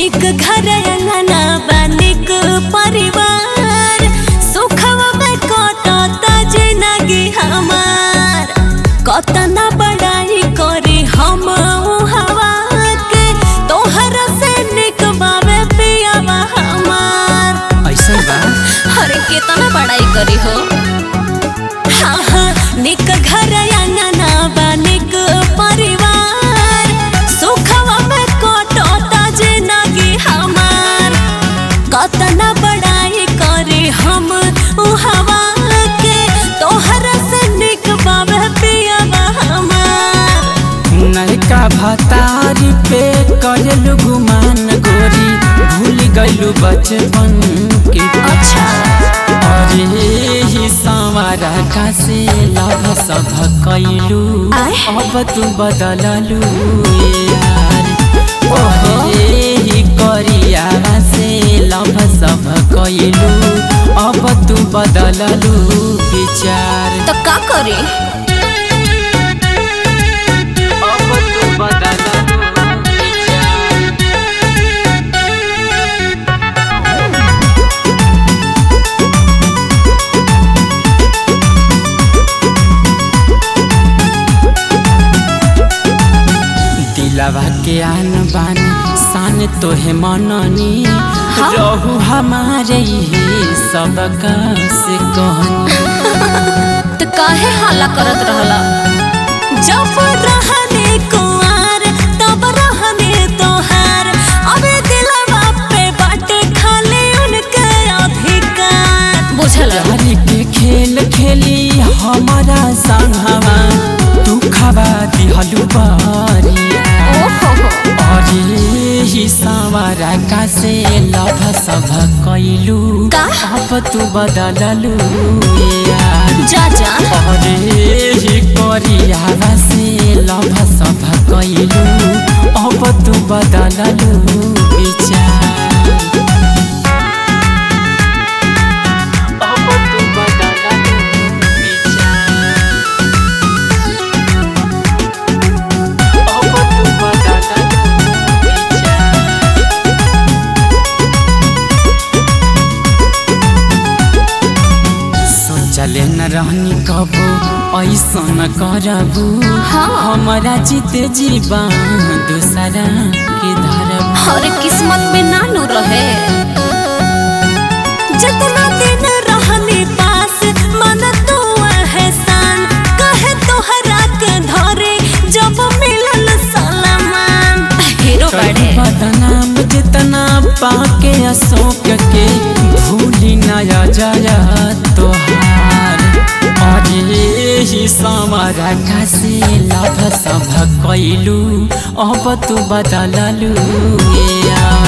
निक घर अंगना बा निक परिवार सुखवा में कटता जिंदगी हमार कतना बड़ाई करी हम हवा के तोहर से निक बावे पियावा हमार ऐसा बा अरे कितना बड़ाई करी हो हाँ हाँ निक घर अंगना बा निक परिवार सुखवा में कटता जिंदगी हमार कतना बड़ाई करे हम उ हवा के तोहर से निक बाबे पियावा हमार नयका भतारी पे करलू गुमान गोरी भूल गइलू बचपन के अच्छा। अरे ही संवारा का से लभ सब कैलू आय। अब तू बदललू यार ओहे ही करियावा से लभ सब कैलू अब तू बदललू विचार तो का करे अब तू बदललू विचार दिलवा के आन बान शान तोहे मननी रहू हमारे ही सबका से कहनी तो काहे हाला करत रहला जब रहने कुआर तब रहने तोहार अबे दिलवा पे बाटे खाली उनके अधिकार बुझल प्यार के खेल खेली हमारा संगवा तू खबा दिहलू बारिया ओहो अरे ही सवारा का से लभ सब कैलू का? अब तू बदललू यार जा जा अरे ही करियावा से लभ सब कैलू अब तू बदललू विचार अब तू बदललू विचार अब तू बदललू विचार सोचले न रहनी कबो ऐसन करबू हाँ। हमारा जीते जीवा दूसरा के धरबू और किस्मत में नानू रहे जितना दिन रहने पास मन तू एहसान कहे तोहरा के धरे जब मिलल सलमान हीरो बड़े बदनाम जितना पाके अशोक के भूली नया जया तोहार अरे ही समारा का से लभ सब कैलू अब तू बदललू यार